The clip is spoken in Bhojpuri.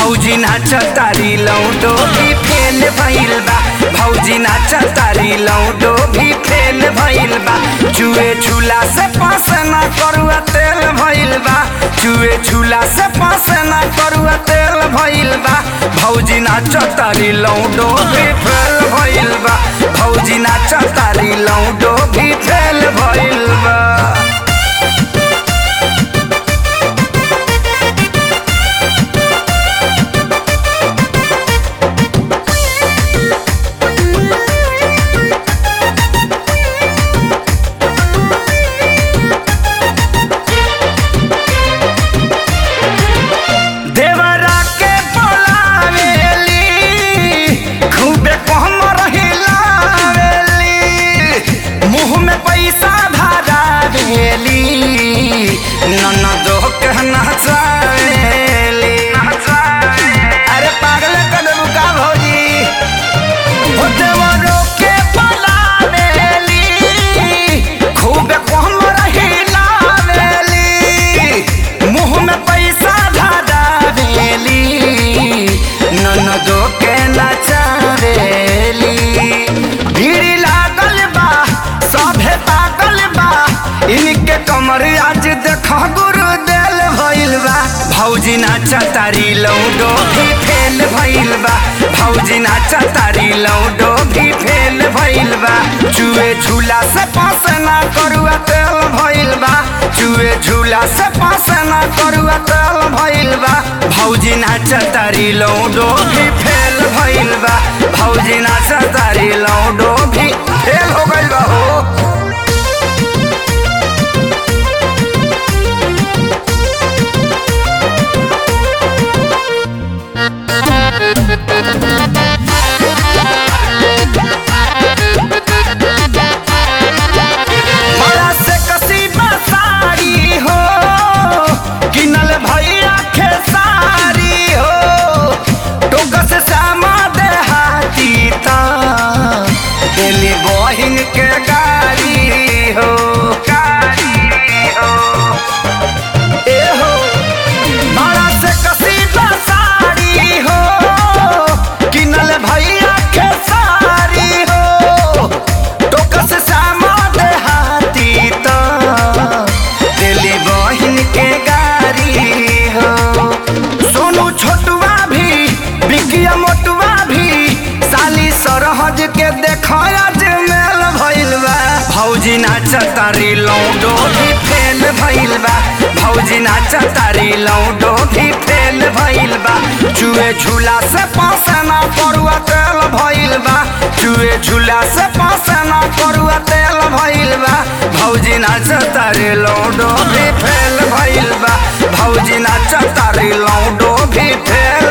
भौजी नाच तारी लौडो भी फेल भइल बा भौजी नाच तारी लौडो भी फेल भइल बा चुए झूला से पास ना करुआ तेल भइल बा चुए झूला से पास ना करुआ तेल भइल बा भौजी नाच तारी लौडो भी फेल भइल बा भौजी नाच तारी लौडो भी फेल भइल बा देवरा के बोलावेली खूबे कहमर हिलावेली मुंह में पैसा धरावेली ननदो के नचावेली अरे पागल कदम का भौजी ओ देवरो के बोलावेली खूबे कहमर हिलावेली मुंह में पैसा धरावेली ननदो के नचावेली भीड़ लागल बा सभे पागल बा इनके कमर आज देख गुरु देल भइल बा भौजी नाचा तारी लौडो भी फेल भइल बा भौजी नाचा तारी लौडो भी फेल भइल बा चुए झूला से पास ना करुआ तेल भइल बा चुए झूला से पास ना करुआ तेल भइल बा भौजी नाचा तारी लौडो भी फेल भइल बा भौजी नाचा तारी लौडो भी फेल हो गइल बा हो बड़ा से कसीबा साड़ी हो किनल भैया खेसारी हो टोक से सामा देहाती ता दिल्ली बहिन के गाड़ी हो गाड़ी हो ए हो बड़ा से कसीदा साड़ी हो किनल भैया खेसारी हो टोकस सामा देहाती तो दिल्ली बहिन के गाड़ी हो सोनू छोटुआ भी बिकिया मोटुआ भी साली सरहज के देख आज मेल भइल बा भौजी नाच तारी लौडो भी फेल भइल बा भौजी नाच तारी लौडो भी फेल भइल बा चुए झूला से पास ना पड़ुआ तेल भइल बा चुए झूला से पास ना पड़ुआ तेल भइल बा भौजी नाच तारी लौडो भी फेल भइल बा भौजी नाच तारी लौडो भी फेल